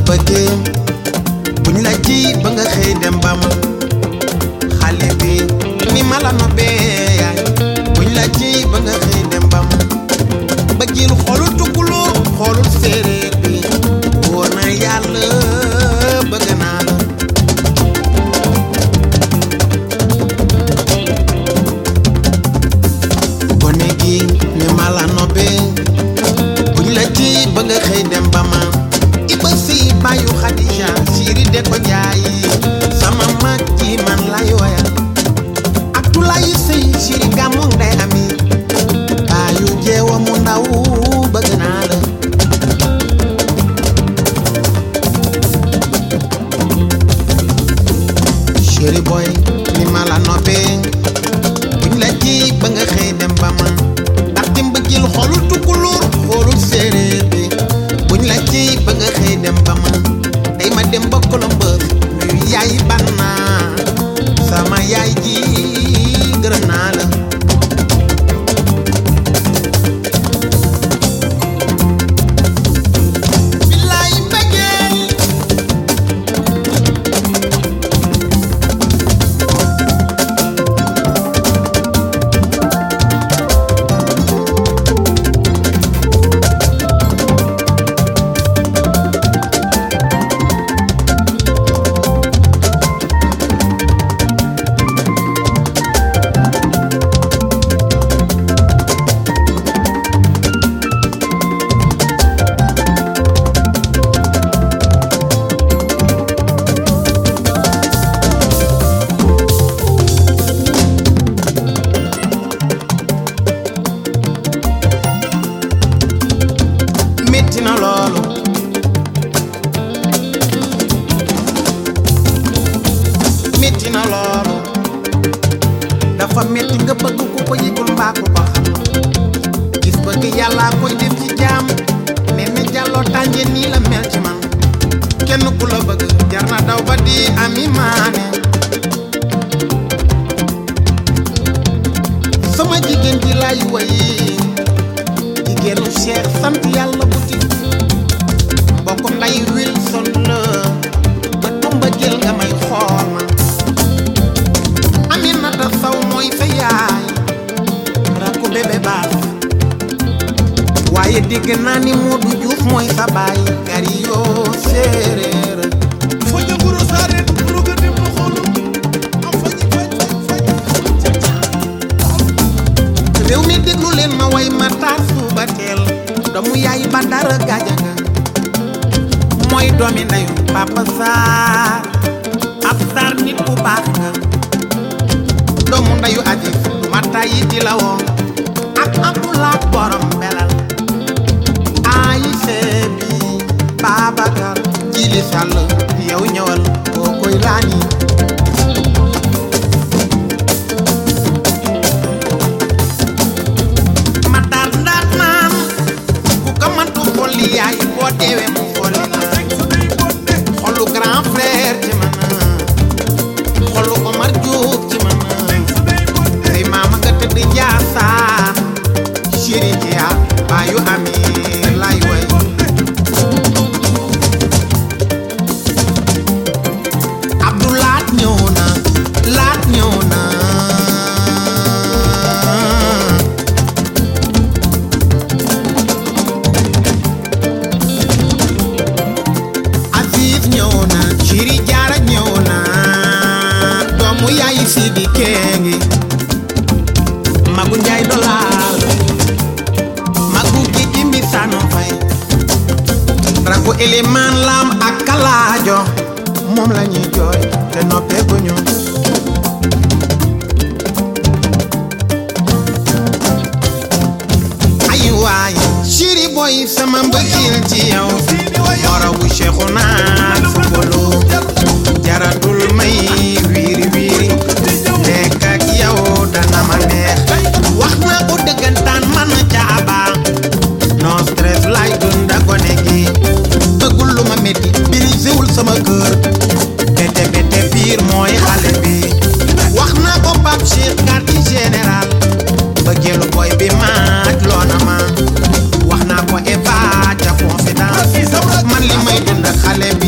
bëggee buñ la ji ba nga xëy dem ba ma xale bi ni ma la nobbee yaay buñ la ji ba nga xëy dem ba ma bëggil xoolul tukkuloo xoolul séeréer bi wóor na yàlla bëgg naa la gone gi ni ma la nobbee buñ la ji ba nga xëy dem ba ma iba si bàyyu xadija siiri de ko jaayi sama mag ji man lay woya ak tulayi sëy siiri gàmmu ndey ami bàyyu jeewa mu ndaw bëgg naa la chéri boy ni ma la nobbee buñ la ji ba nga xëy dem ba ma ndax di mbëggil xoolul tukkulóor xoolul séeréer bi buñ la ji ba nga xëy dem ba ma day ma dem ba Columbus nuyu yaay banna sama yaay ji gërëm naa la billaay mbëggeel métti na loolu métti na loolu dafa métti nga bëgg ku ko yëgul mbaa ku ko xam gis bëgg yàllaa koy def ci jaam nee na jàlloo tànje nii la mel ci man kenn ku la bëgg jar na daw ba di ami maane sama jigéen ji laay wayi jigéenu Cheikh sant yàlla bu ti mbokk nday Wilson la ba tumba jël nga may xool ma Aminata Saw mooy sa yaay rakku bébé baas waaye dégg naa ni Modou Diouf mooy sa baay gari yoo séeréer Foja guro sare guro ga dem na xoolu am faji faj faj réew mi déglu leen ma way ma taar suuba teel doomu yaay ba dara gaajaga mooy doomi ndeyu papa saar ab saar nit bu baax nga doomu ndeyu aji du ma tàyyi di la woo ak abdulaat borom belal ayi seebi Babacar jili sàll yow ñëwal koo koy laani ma daal ndaat naan ku ko mantu xolli yaay boo deewee mu xolli la xolu grand frère ci man xolu Omar Diouf ci man say maama nga tëdd Njaasaan chéri Dia baayu ami lay way Abdou Laat ñëw na Laat ñëw na Aziz ñëw na Chéri Jaara ñëw na doomu yaay Sidi Kengi Magu Njaay Dolaal Magu Gigi Mbisano Fay Raku Eliman Lam ak Kalaajo moom la ñuy jooy te noppeeguñu ay waay Chéri boy sama mbëggeel ci yow morobu Cheikhu naa fukolo jaratul may wiiri wiiri nekk ak yow dana ma neex wax naa ko dëggantaan man caaba no stress lay dunda gone gi bëggul lu ma métti birisewul sama kër bete bete piir mooy xale bi wax naa ko Pape Cheikh quartier général bëggeelu boy bi maaj loona ma wax naa ko Eva ca confidence man li may dund xale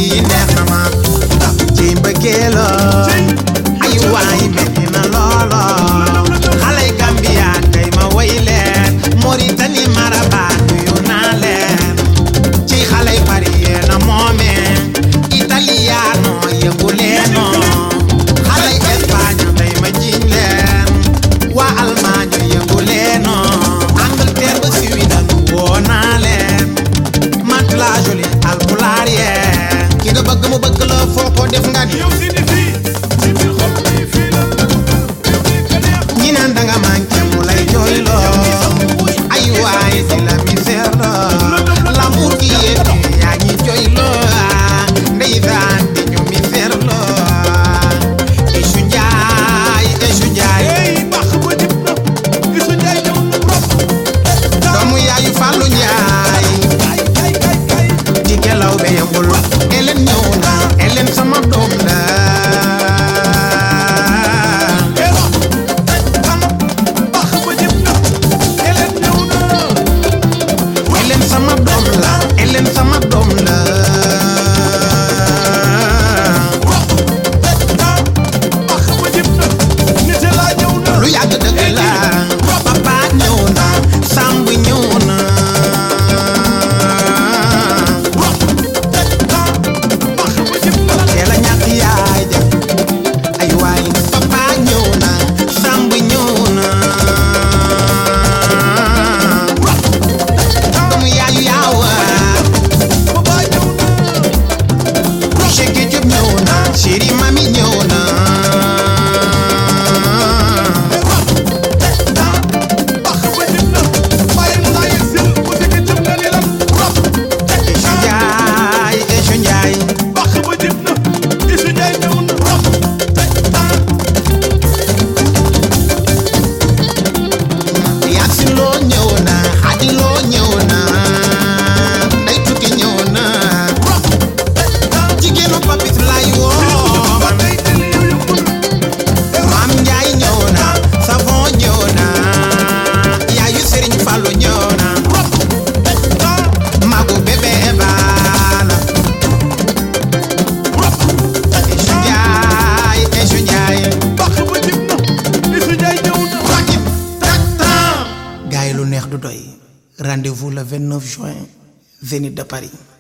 waaye lu neex du doy rendez-vous le 29 juin Zénith de Paris